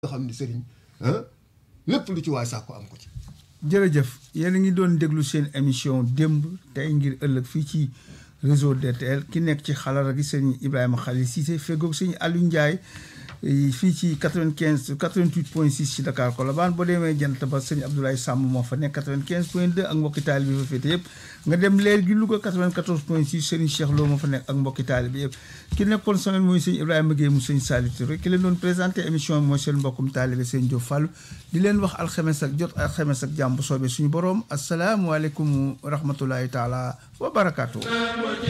nga xam ni sëriñ ah lépp lu ci waay sax ko am ko ci jërëjëf yéen a ngi doon déglu seen émission démb tey ngir ëllëg fii ci réseau DTL ki nekk ci xalara gi sëñ Ibrahima Khalil Cissé feggoog sëñ Aliou Ndiaye fii ci 95 88 point 6 ci Dakar Colobane boo demee jant ba sëñ Abdoulaye Samb moo fa nekk 95 point 2 ak mbokki taalibe bi fa féete yëpp nga dem leer gi Louga 94 point 6 sëriñ Cheikh Lo moo fa nekk ak mbokki taalibe yëpp ki nekkoon sonal mooy sëñ Ibrahima Gueye mu sëñ Saliou Touré ki leen doon présenté émission bi mooy seen mbokkum taalibe sëñ Diop Fallou di leen wax alxames ak jot alxames ak jàmm bu soobee suñu borom asalaamualeykum wa rahmatulahi taala wa barakaatu.